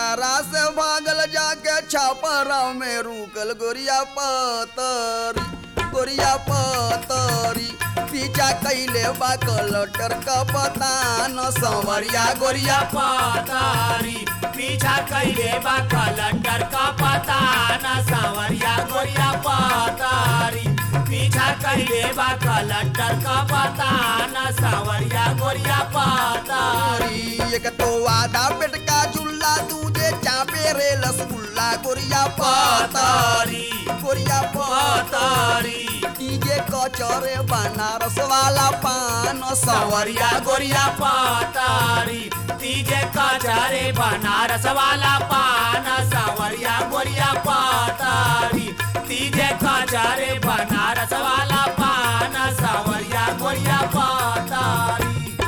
आरा से भागल जाके छापरा में रुकल गोरिया पतरी गोरिया पतरी पीछा कैले बा कलटर का पता न संवरिया गोरिया पतारी पीछा कैले बा कलंडर का पता न सावरिया गोरिया पतारी पीछा कैले बा कलंडर का पता न सावरिया गोरिया पतारी पतारी एक तो आधा पेट का झुल्ला दूजे चापे रे रसगुल्ला गोरिया पतारी पतारी गोरिया पतारी पतारी डीजे कचरे बनारस वाला पान सावरिया सवरिया गोरिया पतारी तीजे कचारे बनारस वाला पान सावरिया गोरिया पतारी तीजे कचारे बनारस वाला पान सावरिया गोरिया पतारी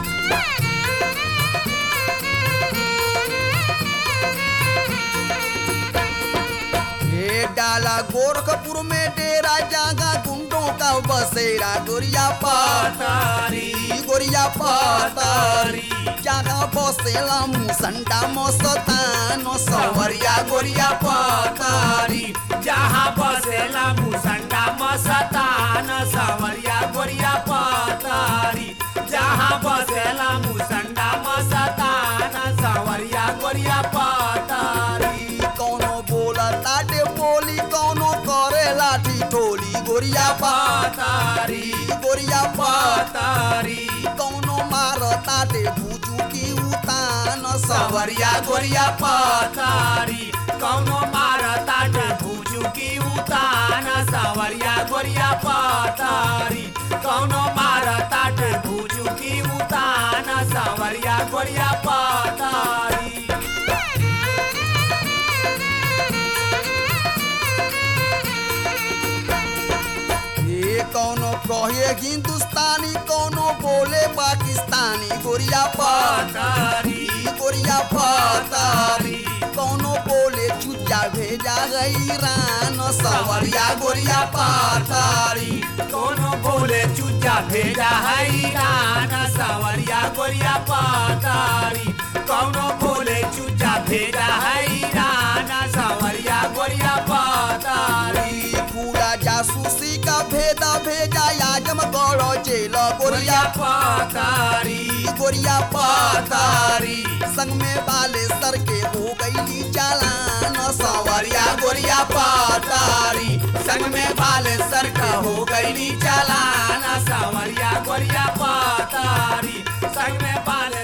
ये डाला गोरखपुर में डेरा जागा गुंडों का बसेरा गोरिया पतारी पतारी गोरिया पतारी पतारी जागा बसेला मुसंडा मस्तान सवरिया गोरिया पतारी पतारी जहाँ बसेला मुसंडा मस्तान सावरिया गोरिया पतारी जहाँ बसेला मुसंडा मस्तान सावरिया गोरिया पतारी कौनो बोला ताटे बोली कौनो करे लाठी टोली गोरिया पतारी गोरिया पतारी कौनो मार ताटे बुजू की उतान सावरिया गोरिया पतारी कौनो मारता भूजू की उतान सावरिया गोरिया पतारी कौनो मारता भूजू की उतान सावरिया गोरिया पतारी ये कौनो कहे हिंदुस्तानी कौनो बोले पाकिस्तानी गोरिया पतारी पतारी गोरिया पतारी कौनो बोले चुच्चा भेजा गई ईरान सवरिया गोरिया पतारी कोनो बोले चुचा भेजा है ईरान सावरिया गोरिया पतारी कौनो बोले चुचा भेजा है ईरान सावरिया गोरिया पतारी पूरा जासूसी का भेदा भेजा याजम गौड़ो जेल गोरिया गोरिया पतारी गोरिया पतारी पतारी संग में बाले सर के हो गई चालान सवरिया गोरिया पतारी संग में बाल सर का हो गई चालान सावरिया गोरिया पतारी संग में बाल